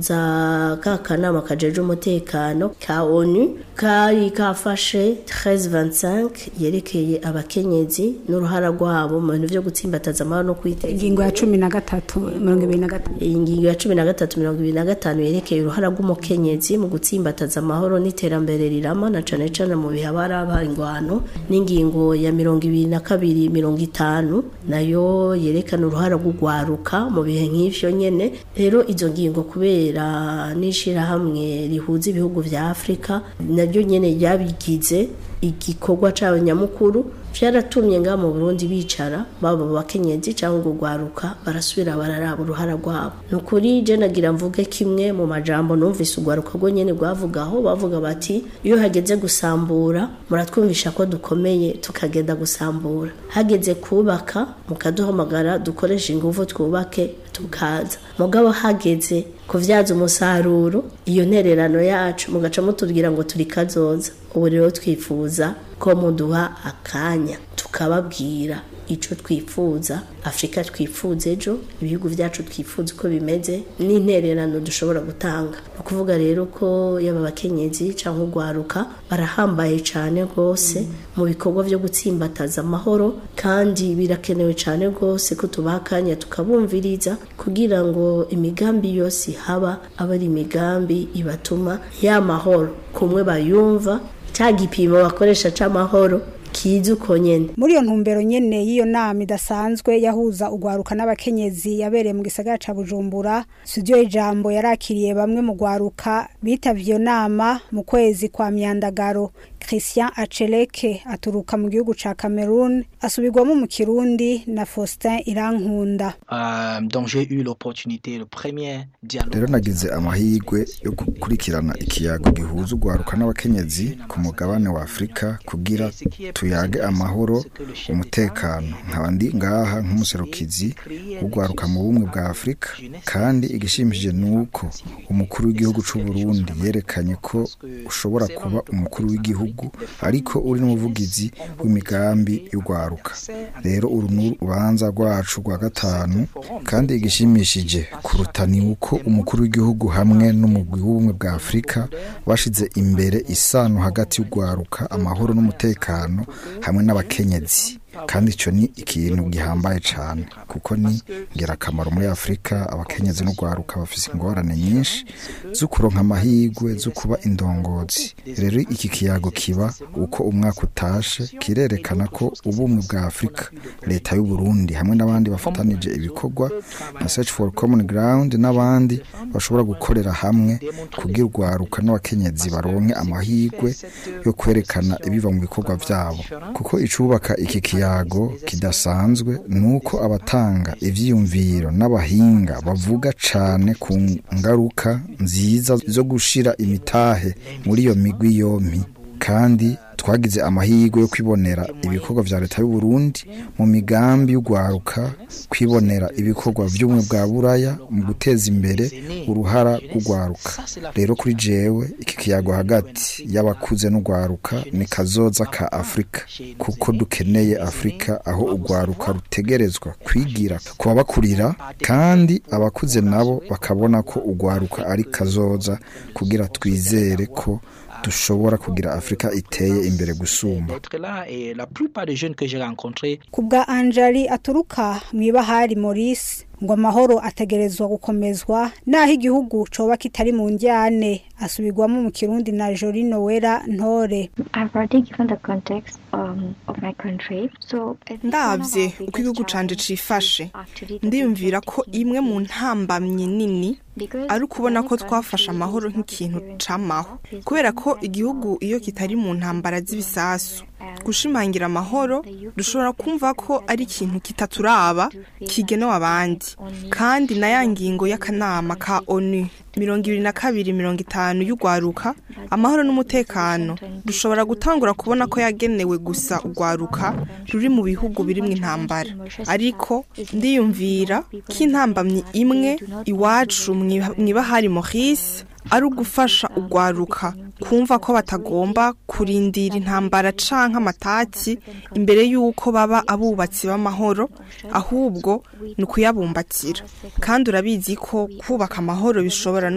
za ka kanama kajeje umutekano ka onu kari kafashe 1325 yerekeye abakenyezi n'uruhara rwabo mu bintu vyo gutsimbataza amahoro no kwiteza ingingo ya cumi na gatatu mirongo ibiri na gatanu iyi ngingo ya cumi na gatatu mirongo ibiri na gatanu yerekeye uruhara rw'umukenyezi mu gutsimbataza amahoro n'iterambere rirama na cane cane mu bihe haba harabaye ingwano n'ingingo ya mirongo ibiri na kabiri mirongo itanu nayo yerekana uruhara rw'ugwaruka mu bihe nk'ivyo nyene rero izo ngingo kubera n'ishirahamwe rihuza ibihugu vya afurika naryo nyene ryabigize igikorwa cabo nyamukuru vyaratumye nga mu Burundi bicara baba bakenyezi cyangwa ugwaruka barasubira bararaba uruhara rwabo nukuri je nagira mvuge kimwe mu majambo numvise ugwaruka rwo nyene rwavugaho bavuga bati iyo hageze gusambura muratwumvisha ko dukomeye tukagenda gusambura hageze kubaka mukaduhamagara dukoresha ingufu twubake tukaza mugabo hageze kuvyaza umusaruro iyo ntererano yacu mugaca mutubwira ngo turi kazoza ubu rero twifuza ko muduha akanya tukababwira ico twifuza afurika twifuza ejo ibihugu vyacu twifuza uko bimeze n'intererano dushobora gutanga ni ukuvuga rero ko yaba abakenyezi cyangwa urwaruka barahambaye cyane rwose mu bikorwa vyo gutsimbataza amahoro kandi birakenewe cyane rwose ko tubaha akanya tukabumviriza kugira ngo imigambi yose ihaba aba ari imigambi ibatuma ya mahoro kumwe bayumva cya gipimo bakoresha c'amahoro kiza uko nyene muri iyo ntumbero nyene y'iyo nama idasanzwe yahuza ugwaruka n'abakenyezi yabereye mu gisagara ca bujumbura studio y'ijambo yarakiriye bamwe mu gwaruka bitavye iyo nama mu kwezi kwa myandagaro christian aceleke aturuka mu gihugu ca cameroon asubirwamo mu kirundi na faustin irankunda Euh, donc j'ai eu l'opportunité, le premier dialogue. rero nagize amahirwe yo gukurikirana ikiyago gihuza urwaruka n'abakenyezi ku mugabane wa afurika kugira tuyage amahoro umutekano nkaba ndi ngaha nk'umuserukizi w'urwaruka mu bumwe bwa afurika kandi igishimishije ni uko umukuru w'igihugu c'u Burundi yerekanye ko ushobora kuba umukuru w'igihugu ariko uri n'umuvugizi w'imigambi y'urwaruka rero uru ni urubanza rwacu rwa gatanu kandi igishimishije kuruta ni uko umukuru w'igihugu hamwe n'umugwi w'ubumwe bwa afurika bashize imbere isano hagati y'urwaruka amahoro n'umutekano hamwe n'abakenyezi kandi icyo ni ikintu gihambaye cyane kuko ni ingirakamaro muri afurika abakenyezi n'urwaruka bafite ingorane nyinshi zo kuronka amahirwe zo kuba indongozi rero iki kiyago kiba uko umwaka utashe kirerekana ko ubumwe bwa afurika leta y'u Burundi hamwe n'abandi bafatanije ibikorwa na search for common ground n'abandi bashobora gukorera hamwe kugira urwaruka n'abakenyezi baronke amahirwe yo kwerekana ibiva mu bikorwa byabo kuko icubaka iki kiyago kidasanzwe ni uko abatanga ivyiyumviro n'abahinga bavuga cane ku ngaruka nziza zo gushira imitahe muri iyo migwi yompi kandi twagize amahirwe yo kwibonera ibikorwa vya leta y'u Burundi mu migambi y'urwaruka kwibonera ibikorwa by'ubumwe bwa buraya mu guteza imbere uruhara rw'urwaruka rero kuri jewe iki kiyago hagati y'abakuze n'urwaruka ni kazoza ka afurika kuko dukeneye afurika aho urwaruka rutegerezwa kwigira ku babakurira kandi abakuze nabo bakabona ko urwaruka ari kazoza kugira twizere ko dushobora kugira afurika iteye imbere gusumba D'être là et la plupart des jeunes que j'ai rencontrés ku bwa anjali aturuka mu ibahari maurice ngo amahoro ategerezwa gukomezwa naho igihugu coba kitari mu njyane asubirwamo mu kirundi na jori nowera ntore I've already given the context um, of my country. So I think one of our ndabye biggest uko igihugu canje challenges cifashe is actually the ndiyumvira ko insecurity. imwe mu ntambamyi nini Because ari ukubona ko many twafashe countries amahoro not nk'ikintu experiencing camaho peace kubera ko right igihugu now. iyo kitari mu ntambara z'ibisasu gushimangira amahoro dushobora kumva ko ari ikintu kitaturaba kigenewe abandi kandi na ya ngingo y'akanama ka onu mirongo ibiri na kabiri mirongo itanu y'urwaruka amahoro n'umutekano dushobora gutangura kubona ko yagenewe gusa urwaruka ruri mu bihugu birimwo intambara ariko ndiyumvira ko intambamyi imwe iwacu mwiba- mwibahari Maurice ari ugufasha urwaruka kumva ko batagomba kurindira intambara canke amataki imbere y'uko baba abubatsi b'amahoro ahubwo ni ukuyabumbatira kandi urabizi ko kubaka amahoro bishobora no